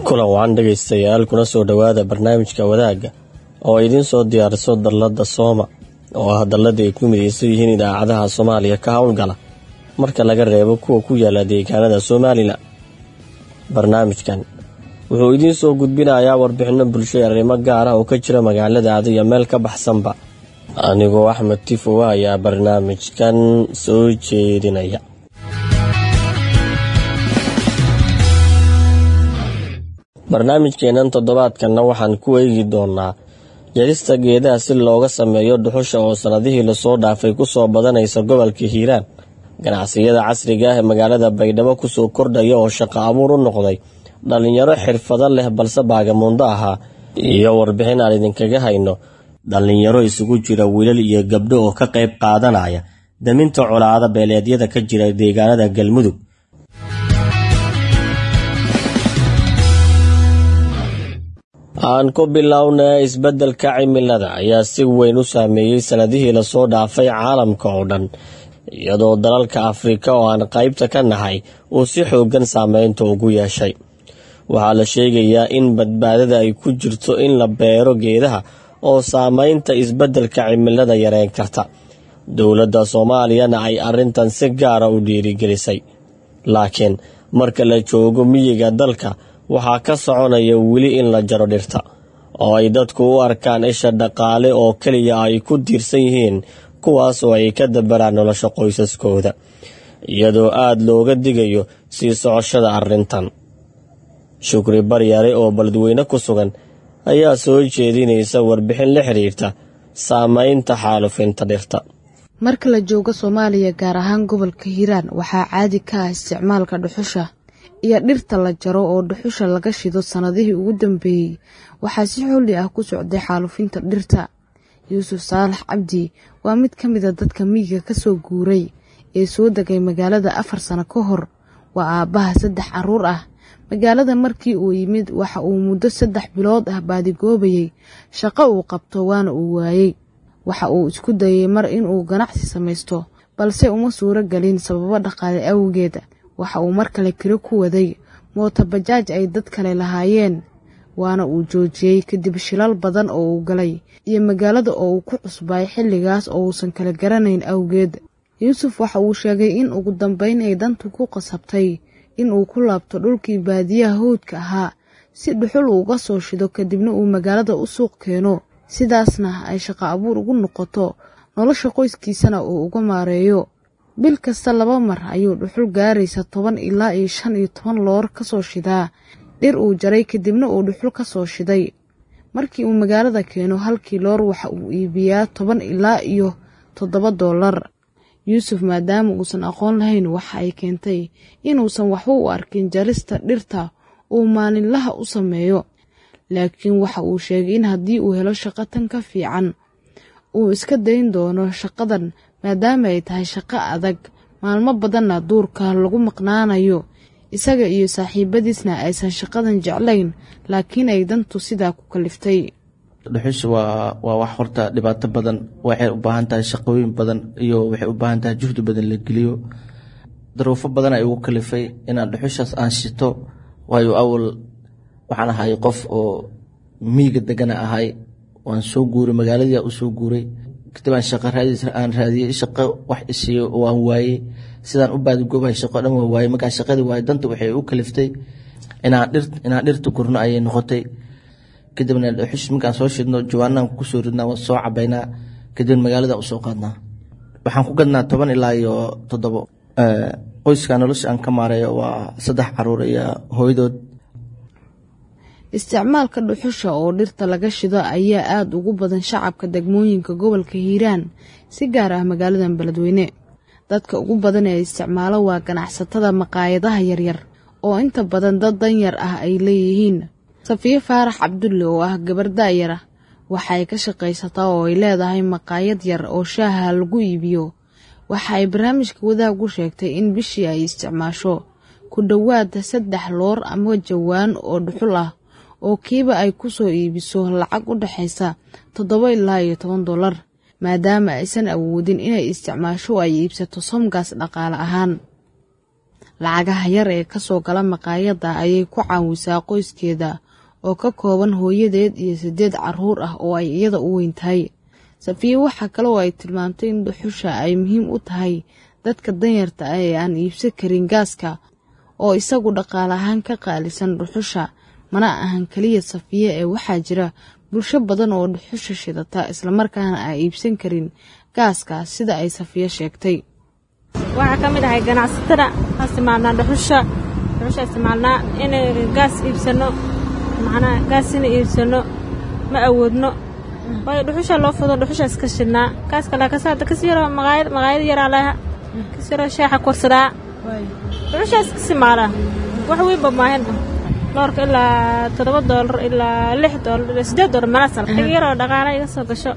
kulan wacan dhegaystayaal kuna soo dhowaada barnaamijka wadaagga oo ay idiin soo diyaariso dallada sooma oo ah dallada ay ku midaysan yihiin idaacadaha soomaaliya ka howlgala marka laga reebo kuwa ku yaala deegaanada somalilan barnaamijkan wuxuu idiin soo gudbinayaa warbixinno bulsho arrimo gaar ah oo ka jira magaaladaada iyo meel ka baxsanba anigoo axmed tifowa ayaa barnaamijkan soo jeedinaya barnaamijkeennan toddobaadkanna waxaan ku eegi doonaa jarista geedaha si looga sameeyo dhuxusha oo sannadihii lasoo dhaafay kusoo badanaysa gobolka hiiraan ganacsiyada casriga ah ee magaalada baydhabo kusoo kordhaya oo shaqo abuur u noqday dhallinyaro xirfado leh balse baagamuundo ahaa iyo warbixin aan idinkaga hayno dhallinyaro isugu jira wiilal iyo gabdho oo ka qayb qaadanaya daminta colaada beeleedyada ka jira deegaanada galmudug aan ku bilownaa isbeddelka cimilada ayaa si weyn u saameeyey sannadihii lasoo dhaafay caalamka oo dhan iyadoo dalalka afrika oo aan qaybta ka nahay uu si xooggan saameynta ugu yeeshay waxaa la sheegayaa in badbaadada ay ku jirto in la beero geedaha oo saameynta isbeddelka cimilada yareyn karta dowladda soomaaliyana ay arrintan si gaara u dhiirigelisay laakiin marka la joogo miyiga dalka waxaa ka soconaya weli in la jaro dhirta oo ay dadku u arkaan isha dhaqaale oo keliya ay ku tiirsan yihiin kuwaas oo ay ka dabaraan nolosha qoysaskooda iyadoo aada looga digayo sii socoshada arrintan shukri baryare oo baladweyne ku sugan ayaa soo jeedinaysa warbixin la xiriirta saameynta xaalufinta dhirta marka la joogo soomaaliya gaar ahaan gobolka hiiraan waxaa caadi ka ah isticmaalka dhuxusha iyo dhirta la jaro oo dhuxusha laga shido sannadihii ugu dambeeyey waxaa si xolli ah ku socday xaalufinta dhirta yuusuf saalax cabdi waa mid ka mida dadka miyiga ka soo guuray ee soo degay magaalada afar sano ka hor waa aabbaha saddex carruur ah magaalada markii uu yimid waxa uu muddo saddex bilood ah baadigoobayey shaqo uu qabto waana uu waayey waxa uu isku dayay mar inuu ganacsi samaysto balse uma suuro gelin sababo dhaqaale awgeeda waxa uu mar kale kiro ku waday mooto bajaaj ay dad kale lahaayeen waana uu joojiyey kadib shilal badan oo uu galay iyo magaalada oo uu ku cusbaay xilligaas oo uusan kala garanayn awgeed yuusuf waxa uu sheegay in ugu dambeyn ay dantu ku qasabtay in uu ku laabto dhulkii baadiyaha howdka ahaa si dhuxul uuga soo shido kadibna uu magaalada u suuq keeno sidaasna ay shaqo abuur ugu noqoto nolosha qoyskiisana uu uga maareeyo bil kasta laba mar ayuu dhuxul gaaraysa toban ilaa iyo shan iyo toban loor ka soo shidaa dhir uu jaray kadibna uu dhuxul ka soo shiday markii uu magaalada keeno halkii loor waxa uu iibiyaa toban ilaa iyo toddoba doolar yuusuf maadaama uusan aqoon lahayn waxa ay keentay inuusan waxba u arkin jarista dhirta uu maalinlaha u sameeyo laakiin waxa uu sheegay in haddii uu helo shaqo tan ka fiican uu iska dayn doono shaqadan maadaama ay tahay shaqo adag maalmo badanna duurka lagu maqnaanayo isaga iyo saaxiibadiisna aysan shaqadan jeclayn laakiin ay dantu sidaa ku kaliftay dhuxusha waa waa wax horta dhibaato badan waxay u baahan tahay shaqooyin badan iyo waxay u baahan tahay juhdi badan la geliyo daruufo badan ay ugu kalifay inaan dhuxushaas aan shito waayo awal waxaan ahay qof oo miyiga degana ahay waan soo guuray magaaladii u soo guuray kadib aan shaqo raadis aan raadiyey shaqo wax isiiyo waan waayey sidaan u baadigoobahay shaqo dhan waan waayey markaa shaqadii waayey danta waxay u kaliftay inaan dhir inaan dhirta gurno ayay noqotay kadibna dhuxush markaan soo shidno jawaanaan kusoo ridnaa waan soo cabaynaa kadibna magaalada usoo qaadnaa waxaan ku gadnaa toban ilaa iyo toddobo qoyska nolosha aan ka maareeyo waa saddex caruur iyo hooyadood isticmaalka dhuxusha oo dhirta laga shido ayaa aada ugu badan shacabka degmooyinka gobolka hiiraan si gaar ah magaaladan beledweyne dadka ugu badan ee isticmaalo waa ganacsatada maqaayadaha yaryar oo inta badan dad danyar ah ay leeyihiin safiye faarax cabdulle oo ah gabar daayar ah waxa ay ka shaqaysataa oo ay leedahay maqaayad yar oo shaaha lagu iibiyo waxa ay barnaamijka wadaag u sheegtay in bishii ay isticmaasho ku dhowaada saddex loor ama jawaan oo dhuxul ah oo kiiba ay ku soo iibiso lacag u dhexaysa toddoba ilaa iyo toban dollar maadaama aysan awoodin inay isticmaasho ay iibsato somgaas dhaqaale ahaan lacagaha yar ee kasoo gala maqaayadda ayay ku caawisaa qoyskeeda oo ka kooban hooyadeed iyo siddeed caruur ah oo ay iyada u weyn tahay safiye waxaa kale oo ay tilmaamtay in dhuxusha ay muhiim u tahay dadka danyarta ah ee aan iibsan karin gaaska oo isagu dhaqaale ahaan ka qaalisan dhuxusha mana ahan keliya safiye ee waxaa jira bulsho badan oo dhuxusha shidata islamarkaana aan iibsan karin gaaska sida ay safiye sheegtay waxaa ka mid ahay ganacsatada ha isticmaalnaa dhuxusha dhuxusha isticmaalnaa inay gaas iibsano macnaha gaas ina iibsano ma awoodno waayo dhuxusha loo fudo dhuxusha iska shidnaa gaaska laakasaada kasi yaroo maqaayad maqaayad yaraa leha kasi yaroo sheexa korsadaa dhuxusha iska isticmaalaa wax weynba maahin doorka ilaa toddoba doolar ilaa lix doolar ilaa siddeed doolar meelaasal xig yaroo dhaqaala iga soo gasho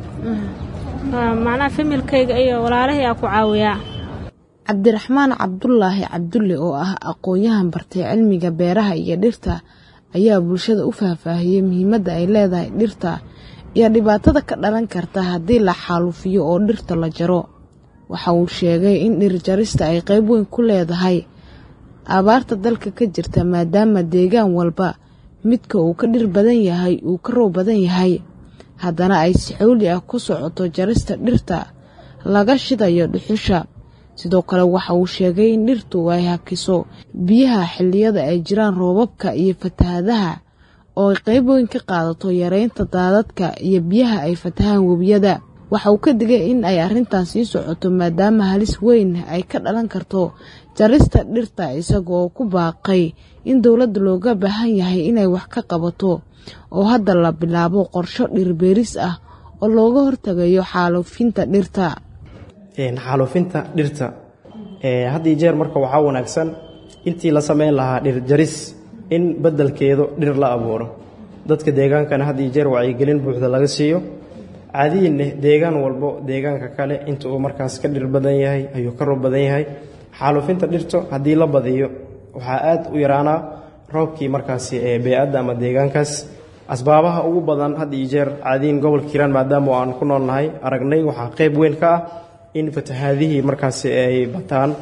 macnaha familkayga iyo walaalahii aa ku caawiyaa cabdiraxmaan cabdulaahi cabdulle oo ah aqoon-yahan bartay cilmiga beeraha iyo dhirta ayaa bulshada u faahfaahiyey muhiimadda ay leedahay dhirta iyo dhibaatada ka dhalan karta haddii la xaalufiyo oo dhirta la jaro waxa uu sheegay in dhir jarista ay qayb weyn ku leedahay abaarta dalka ka jirta maadaama deegaan walba midka uu ka dhir badan yahay uu ka roob badan yahay haddana ay si xowli ah ku socoto jarista dhirta laga shidayo dhuxusha sidoo kale waxa uu sheegay in dhirtu ay hakiso biyaha xilliyada ay jiraan roobabka iyo fatahadaha oo ay qayb weyn ka qaadato yareynta daadadka iyo biyaha ay fatahaan webiyada waxa uu ka digay in ay arrintan sii socoto maadaama halis weyn ay ka dhalan karto jarista dhirta isagoo ku baaqay in dowladda looga baahan yahay inay wax ka qabato oo hadda la bilaabo qorsho dhirbeeris ah oo looga hortagayo xaalufinta dhirta xaalufinta dhirta haddii jeer marka waxaa wanaagsan intii la samayn lahaa dhir jaris in beddelkeedu dhir la abuuro dadka deegaankana haddii jeer wacyigelin buuxda laga siiyo caadiyiinne deegaan walbo deegaanka kale inta uu markaas ka dhir badan yahay ayuu ka roob badan yahay xaalufinta dhirto haddii la badiyo waxaa aad u yaraanaa roobkii markaasi ee bey-adda ama deegaankaas asbaabaha ugu badan had iyo jeer caadiyin gobolka hiiraan maadaama aan ku noolnahay aragnay waxaa qayb weyn ka ah in fatahaadihii markaasi ay bataan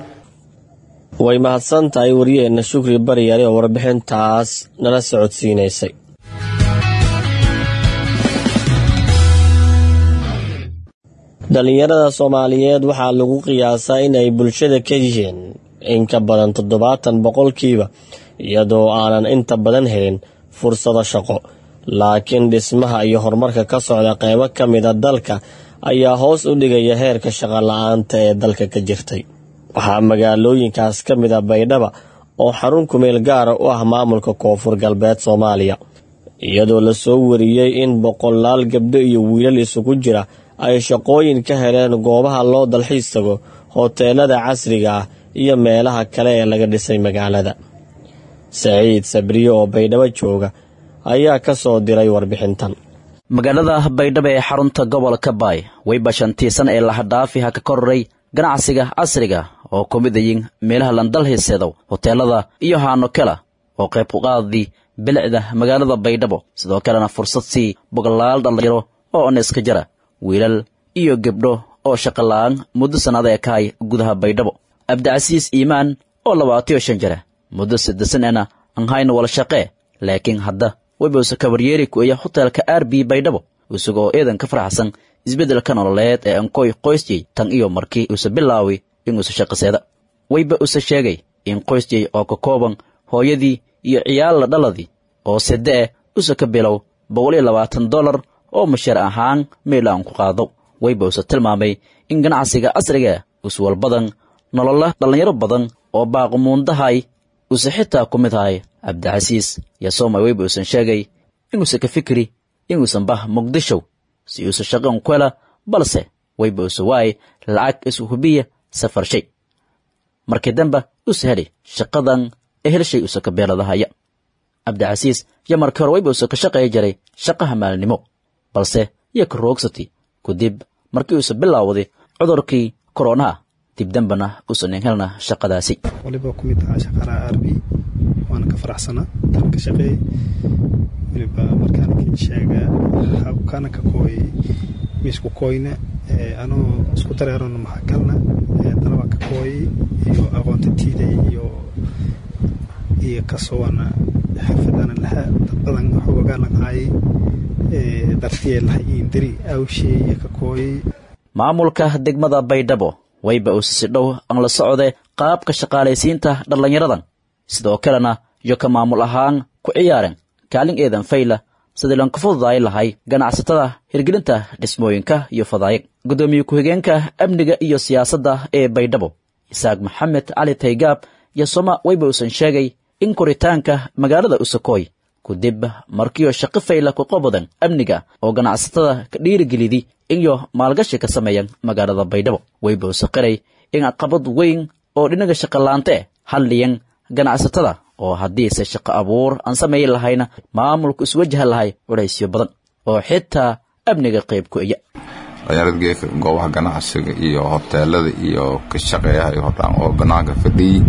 way mahadsan tahay wariyeenna shukri baryare oo warbixintaas nala socodsiinaysay dhallinyarada soomaaliyeed waxaa lagu qiyaasaa inay bulshada ka yihiin in ka badan toddobaatan boqolkiiba iyadoo aanan inta badan helin fursado shaqo laakiin dhismaha iyo horumarka ka socda qeybo ka mida dalka ayaa hoos u dhigaya heerka shaqo la-aanta ee dalka ka jirtay waxaa magaalooyinkaas ka mid a baydhaba oo xarun kumeel gaara u ah maamulka koonfur galbeed soomaaliya iyadoo lasoo wariyey in boqolaal gabdho iyo wiilal isugu jira ay shaqooyin ka heleen goobaha loo dalxiis tago hoteelada casriga ah iyo meelaha kale ee laga dhisay magaalada saciid sabriye oo baydhabo jooga ayaa ka soo diray warbixintan magaalada baydhabo ee xarunta gobolka baay way bashantiisan ee lahadhaafiha ka kororay ganacsiga casriga oo ku mid ayin meelaha landalhiiseedow hoteelada iyo haanokela oo qayb ku qaadii bilicda magaalada baydhabo sidoo kalena fursad sii boqolaal dhallinyaro oo oneska jara wiilal iyo gebdho oo shaqola'aan muddo sannada ee kahay gudaha baydhabo abdicasiis iimaan oo labaatiyo shan jira muddo saddesan ena aan hayno wala shaqee laakiin hadda webuse kabaryeeri ku eya hotelka r b baydhabo isagoo eedan ka faraxsan isbeddelka nololeed ee ankoy qoysjey tan iyo markii use bilaawi inuuse shaqaseeda wayba use sheegay in qoysjey oo ka kooban hooyadii iyo ciyaalla dhaladii oo sede eh use ka bilow boqol iyo labaatan dollar oo mushaar ahaan meel aan ku qaado wayba use tilmaamay in ganacsiga casriga uswal badan nolola dhallinyaro badan oo baaqumuundahay use xitaa ku mid ahay cabdicasiis yasoomay wayba usan sheegay inuusan ka fikri inuusan bah muqdishow si uusa shaqan ku hela balse wayba use waay lacag isu hubiya safar shay markii dambe use heli shaqadan ehelshay usa ka beeladahaya cabdicasiis yo markii hore wayba use ka shaqeeya jiray shaqaha maalnimo balse iyo ka roogsati kadib markii uuse bilaawday cudurkii koronaha dib dambena uusan helna shaqadaasi waliba ku mid ahaa shaqaalaha r b waana ka faraxsanaa tan ka shaqeeyey waliba markaan kin sheega habkana ka kooyey miisku kooyna anoo isku dareerona maxagalna dalaba ka kooyey iyo aqoonta tiiday iyo iyo kasowana xirfadana laha dad badan xogogaalan haayay dartiye laha iindiri awshee iyo kakooyay maamulka degmada baydhabo wayba uu si dhow aan la socde qaabka shaqaalaysiinta dhallinyaradan sidoo kalena iyo ka maamul ahaan ku ciyaareen kaalin eedan fayla sidii lan ku fududaay lahay ganacsatada hirgelinta dhismooyinka iyo fadaayig guddoomiye ku-xigeenka amniga iyo siyaasadda ee baydhabo isaaq maxamed cali taygaab iyo soma wayba uusan sheegay in koritaanka magaalada usakooy kudib markiyo shaqo fayla ku qobodan amniga oo ganacsatada ka dhiirigelidi iyo maalgashi ka sameeyan magaalada baydhabo wayba usaqiray in caqabad weyn oo dhinaga shaqolaante hadliyan ganacsatada oo haddiise shaqo abuur aan samayn lahayna maamulku iswajaha lahay culaysyo badan oo xitaa amniga qayb ku iya dhalinyarada geeka goobaha ganacsiga iyo hoteelada iyo ka shaqeeyaha iyo hordhaan oo banaanka fadhiyey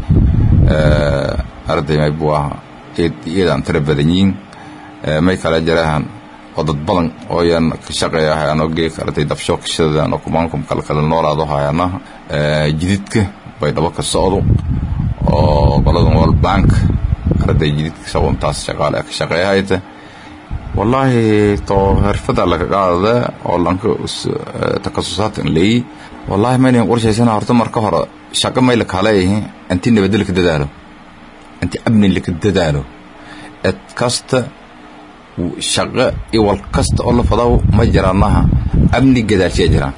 arday may buu aha iyadaan tira badan yihiin may kala jarahan oo dad badan oo yan ka shaqeeya hayaano geeka arday dabsho kashadaan oo kumaankum kala kala noolaado hayaanaha jididka baydhabo ka socdo oo qoladan world bank arday jididka sababtaas shaqaale ka shaqeeyahayta wallaahi to xirfada laga qaadada oo lanka takasusaadkan leeyi wallaahi maynan qorshaysana horta marka hore shaqo may la kaleeyihin inti nabadda laka dadaalo inti amni laka dadaalo ed kasta shaqo iyo wal kasta oo la fadaw ma jiraanaha amni gadaashiya jiraan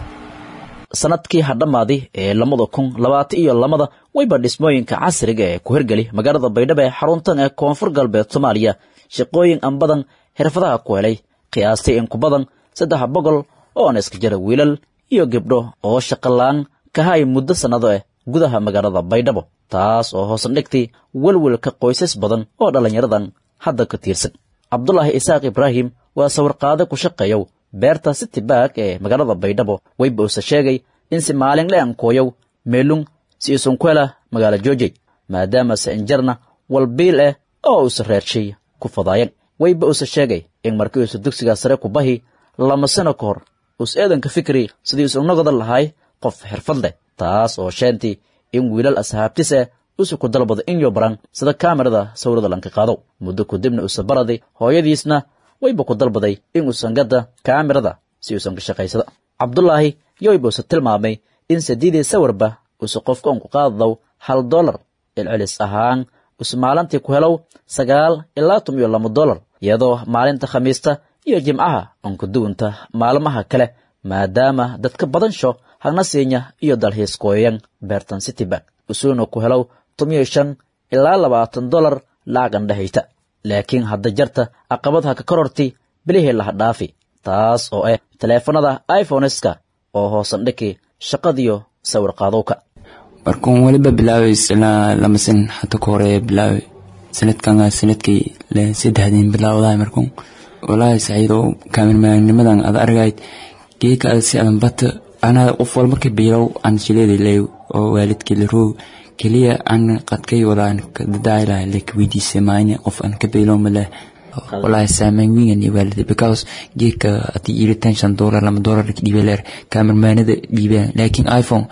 sanadkii hadhammaadi ee labada kun labaatan iyo lamada wayba dhismooyinka casriga ee ku hirgeli magaalada baydhabo ee xaruntan ee koonfur galbeed soomaaliya shaqooyin aan badan xirfadaha ku helay qiyaastay in ku badan saddex boqol oo aan iska jira wiilal iyo gabdho oo shaqolaan kahay muddo sannado ah gudaha magaalada baydhabo taas oo hoosan dhigtay welwelka qoysas badan oo dhallinyaradan hadda ka tiirsan cabdulaahi isaaq ibraahim waa sawirqaade ku shaqeeyow beerta city bark ee magaalada baydhabo wayba uuse sheegay in si maalinle aan kooyow meelung si isun ku hela magaalo joojey maadaama se injarna walbiil ah oo uuse reershay ku fadaayan wayba uuse sheegay in markii uuse dugsigaa sare ku bahi lama sano ka hor uus eedanka fikri sidii usu nogodan lahay qof xirfad leh taas oo sheentii in wiilal asxaabtis ah usu ku dalbado in yo baran sida kaamirada sawirada lanka qaado muddo kadibna uuse baraday hooyadiisna wayba ku dalbaday in uusan gadda kaamirada si uusan ka shaqaysada cabdulaahi yoyba uuse tilmaamay in sadiidii sawirba uuse qofka un ku qaadadow hal dollar celcelis ahaan use maalintii ku helow sagaal ilaa tum iyo laba dollar iyadoo maalinta khamiista iyo jimcaha un ku duwanta maalmaha kale maadaama dadka badansho hagna siinya iyo dalxiiskooyan beertan citybank usuuna ku helow tumiyo shan ilaa labaatan dollar lacagan dhahayta laakiin hadda jarta caqabadha ka kororti bilihii laha dhaafi taas oo ah taleefanada iphoneska oo hoosan dhiki shaqadiyo sawir qaadowka markuun weliba bilaabay lamasin hata ka horeeya bilaabay sanadkan sanadkii saddexdiin bilaawdahay markuun walaahi saciidow kaamirmaanimadan aad argayd geeka aad si adan bata anaa qof wal markii biilow aan shileeda leew oo waalidkii la roog keliya aan qadkay walaan dadaay lahay laka weydiisa maayne qof aan ka biilow maleh walaahi saameyn weyn iyo waalida because geedka hadii iri tension dollar lama dollar ka dhiibay leer kaamirmaanada dhiibeen laakiin iphone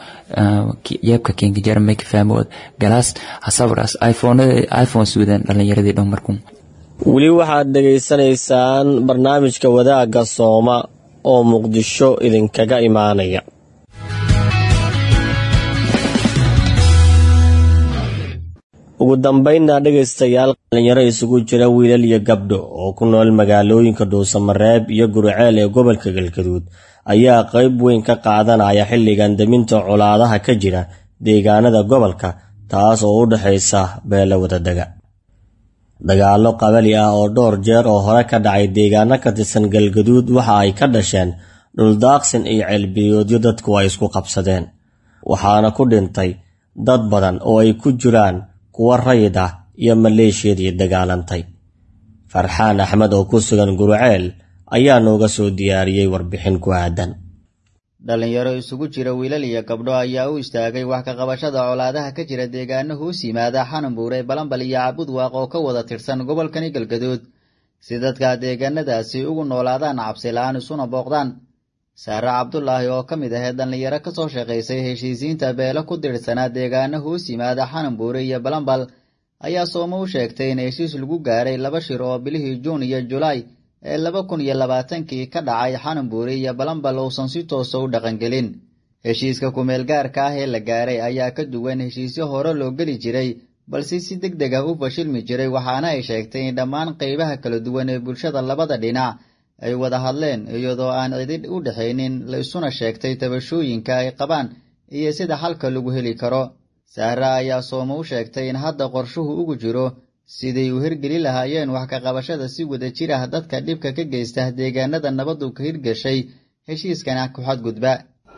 jeebka keenka jara make fahmood galaas hasawiraas iphone iphone suudan dhalinyaradii dhan markuun weli waxaad dhegaysanaysaan barnaamijka wadaagga sooma oo muqdisho idinkaga imaanaya ugu dambaynna dhegaystayaal dhalinyaro isugu jira wiilal iyo gabdho oo ku nool magaalooyinka dhuusamareeb iyo guriceel ee gobolka galgaduud ayaa qayb weyn ka qaadanaya xilligan deminta colaadaha ka jira deegaanada gobolka taas oo u dhexaysa beelo wadadega dagaallo qabali ah oo dhowr jeer oo hore ka dhacay deegaano ka tirsan galgaduud waxa ay ka dhasheen dhuldaaqsin iyo ceelbiyoodyo dadku ay isku qabsadeen waxaana ku dhintay dad badan oo ay ku jiraan kuwa rayid ah iyo maleeshiyadii dagaalantay farxaan axmed oo ku sugan guruceel ayaa nooga soo diyaariyey warbixin ku aadan dhallinyaro isugu jira wiilal iyo gabdho ayaa u istaagay wax ka qabashada colaadaha ka jira deegaano hoos yimaada xananbuure balambal iyo cabudwaaq oo ka wada tirsan gobolkani galgaduud si dadka deegaanadaasi ugu noolaadaan cabsi la-aan isuna booqdaan saare cabdulaahi oo ka mid ahayd dhallinyaro ka soo shaqaysay heshiisiinta beelo ku dirsanaa deegaano hoos yimaada xananbuure iyo balambal ayaa soomo u sheegtay in heshiis lagu gaaray laba shir oo bilihii juun iyo julaay ee laba kun iyo labaatankii ka dhacay xananbuuri iyo balambal uusan si toosa u dhaqangelin heshiiska kumeelgaarka ah ee la gaaray ayaa ka duwan heshiisyo hore loo geli jiray balse si deg deg ah u fashilmi jiray waxaana ay sheegtay in dhammaan qaybaha kala duwan ee bulshada labada dhinac ay wada hadleen iyadoo aan cidi u dhexaynin la isuna sheegtay tabashooyinka ay qabaan iyo sida xalka lagu heli karo sahra ayaa soomo u sheegtay in hadda qorshuhu ugu jiro siday u hirgeli lahaayeen wax ka qabashada si wada jir ah dadka dhibka ka geysta deegaanada nabadu ka hirgashay heshiiskana ku xadgudba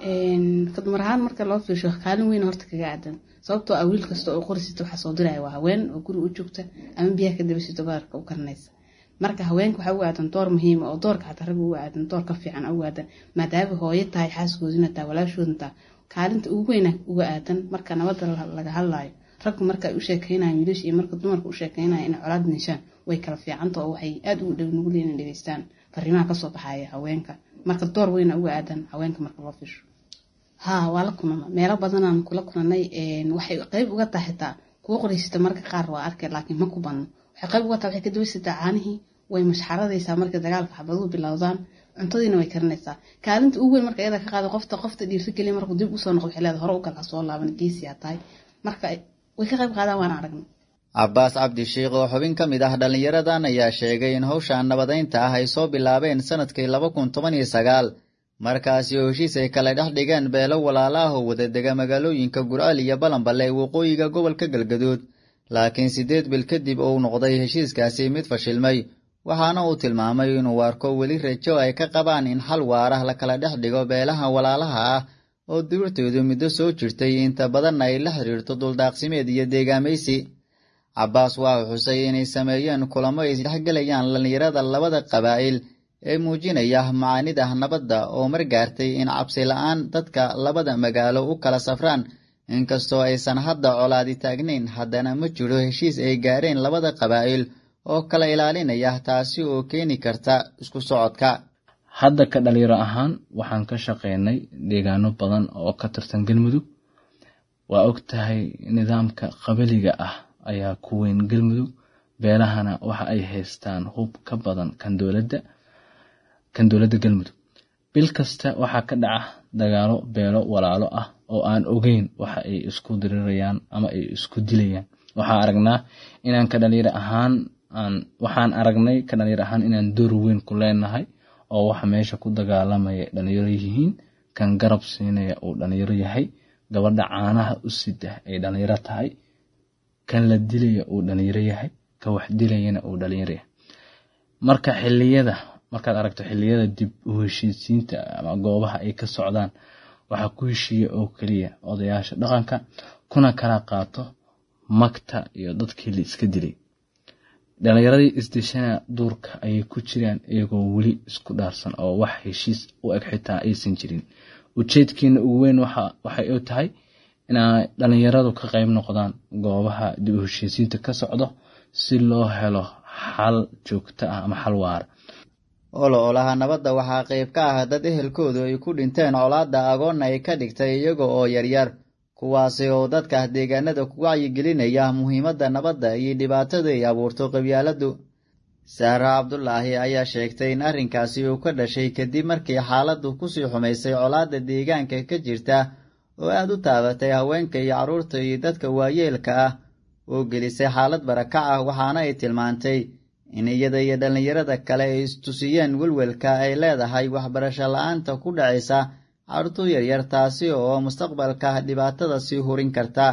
kadmar ahaan marka loo fiirsho kaalin weyn horta kaga aadan sababtoo ah wiil kasta oo qorisita waxaa soo diraya waa haween oo guri u joogta ama biyaha ka dabasito baarka u karinaysa marka haweenka waxaa ugu aadan door muhiima oo doorka xataa ragga ugu aadan door ka fiican ugu aadan maadaama hooyo tahay xaaskoodina tahay walaashoodina tahay kaalinta ugu weyna uga aadan marka nabadda laga hadlaayo raggu marka ay u sheekeynayan wiilasha iyo marka dumarka u sheekeynaya inay colaad niishaan way kala fiicanta oo waxay aada ugu dhow nugu leeyiin dhegeystaan fariimaha kasoo baxaya haweenka marka door weyna uga aadan haweenka marka loo fiisho haa waa la kulana meelo badanaan kula kulanay waxay qeyb uga tahay xitaa kuwa qoreysata marka qaar waa arkay laakiin ma ku badno waxay qeyb uga tahay waxay ka dawaysataa caanihii way mashxaradaysaa marka dagaalka xabaduhu bilowdaan cuntadiina way karinaysaa kaalinta ugu weyn marka iyada ka qaada qofta qofta dhiirigeliya markuu dib usoo noqdo waxay leedahay hore u kala soo laaban geesiyaa tahay marka way ka qayb qaadaan waan aragnay cabbaas cabdi sheikh oo xubin ka mid ah dhallinyaradan ayaa sheegay in hawshan nabadaynta ah ay soo bilaabeen sanadkii laba kun toban iyo sagaal markaasi oo heshiis ay kala dhex dhigeen beelo walaala ah oo wadadega magaalooyinka gurceel iyo balanballe ee waqooyiga gobolka galgaduud laakiin siddeed bil kadib uu noqday heshiiskaasi mid fashilmay waxaana uu tilmaamay inuu arko weli rajo ay ka qabaan in xal waara la kala dhex dhigo beelaha walaalaha ah oo duurtoodu muddo soo jirtay inta badanna ay la xiriirto duldaaqsimeed iyo deegaamaysi cabbaas waa xusay inay sameeyeen kulamo ay isdhexgelayaan dhallinyarada labada qabaa'il ee muujinaya macaanida nabadda oo mar gaartay in cabsi la'aan dadka labada magaalo u kala safraan inkastoo aysan hadda colaadi taagnayn haddana ma jiro heshiis ay gaareen labada qabaa'il oo kala ilaalinaya taasi oo keeni karta isku socodka hadda ka dhalinyaro ahaan waxaan ka shaqeynay deegaano badan oo ka tirsan galmudug waa og tahay nidaamka qabaliga ah ayaa ku weyn galmudug beelahana waxa ay haystaan hub ka badan kan dowladda kan dowladda galmudug bil kasta waxaa ka dhaca dagaalo beelo walaalo ah oo aan ogeyn waxa ay isku dirirayaan ama ay isku dilayaan waxaa aragnaa inaan ka dhalinyaro ahaan aan waxaan aragnay ka dhalinyaro ahaan inaan door weyn ku leenahay oo waxa meesha ku dagaalamaya dhalinyaro yihiin kan garab siinaya uu dhalinyaro yahay gabadha caanaha u sida ay dhalinyaro tahay kan la dilaya uu dhalinyaro yahay ka wax dilayana uu dhalinyaro yahay marka xiliyada markaad aragto xiliyada dib u heshiisiinta ama goobaha ay ka socdaan waxaa ku heshiiya oo keliya odayaasha dhaqanka kuna kala qaato magta iyo dadkii la iska dilay dhalinyaradii isdishana duurka ayay ku jiraan iyagoo weli isku dhaarsan oo wax heshiis u eg xitaa aysan jirin ujeedkiina ugu weyn waxay u tahay inay dhalinyaradu ka qayb noqdaan goobaha dib u heshiisiinta ka socdo si loo helo xal joogto ah ama xal waara olo olaha nabadda waxaa qayb ka ah dad ehelkoodu ay ku dhinteen colaadda agoonna ay ka dhigtay iyaga oo yaryar kuwaasi oo dadka deegaanada ku wacyigelinaya muhiimadda nabadda iyo dhibaatada ay abuurto qabyaaladdu sahra cabdulaahi ayaa sheegtay in arrinkaasi uu ka dhashay kadib markii xaaladdu kusii xumaysay colaadda deegaanka ka jirta oo aad u taabatay haweenka iyo carruurta iyo dadka waayeelka ah oo gelisay xaalad barakac ah waxaana ay tilmaantay in iyada iyo dhallinyarada kale ay istusiyeen welwelka ay leedahay waxbarasho la-aanta ku dhacaysa carruurtu yaryar taasi oo mustaqbalka dhibaatada sii hurin karta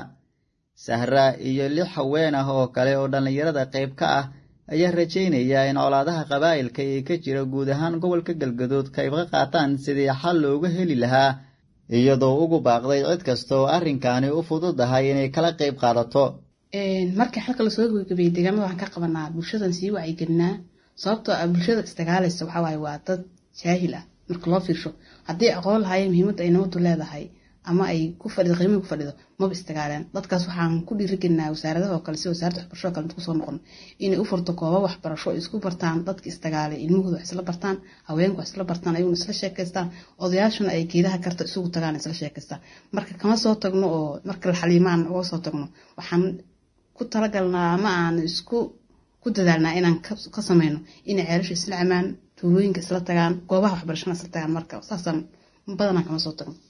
sahra iyo lix haween ah oo kale oo dhallinyarada qayb ka ah ayaa rajaynaya in colaadaha qabaa'ilka ee ka jira guud ahaan gobolka galgaduud qayb ka qaataan sidii xal looga heli lahaa iyadoo ugu baaqday cid kasta oo arrinkaani u fududahay inay kala qayb qaadato markii xalka lasoo gabagabeeyey deegaamada waxaan ka qabanaa bulshadan sii wacyigelinaa sababtoo ah bulshada isdagaalaysa waxawaaye waa dad jaahil ah marka loo fiirsho haddii aqoon lahaayeen muhiimadda ay nabadu leedahay ama ay ku fadhido qiimihii ku fadhido maba isdagaaleen dadkaas waxaan ku dhiirigelinaa wasaaradaha oo kale si wasaaradda waxbarashoo kale kusoo noqon inay u furto gooba waxbarasho isku bartaan dadka isdagaalay ilmahooda wax isla bartaan haweenku wax isla bartaan ayaguna isla sheekaystaan odayaashuna ay geedaha karta isugu tagaan isla sheekaystaan marka kama soo tagno oo marka la xaliimaan uga soo tagno waxaan ku talagalnaa ama aan isku ku dadaalnaa inaan ka sameyno inay ceelasha isla camaan tuulooyinka isla tagaan goobaha waxbarashana isla tagaan marka saasaan badanaa kama soo tagno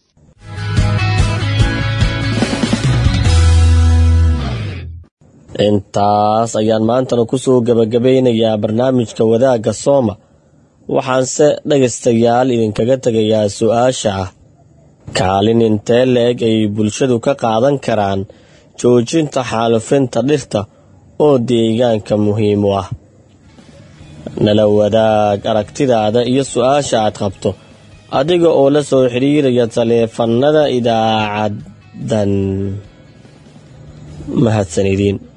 intaas ayaan maantana kusoo gabagabeynayaa barnaamijka wadaagga sooma waxaanse dhegaystayaal idinkaga tegayaa su-aasha ah kaalin intee la-eg ay bulshadu ka qaadan karaan joojinta xaalufinta dhirta oo deegaanka muhiim u ah nala wadaag aragtidaada iyo su-aasha aad qabto adiga oo la soo xidhiiraya taleefannada idaacaddan mahadsan idiin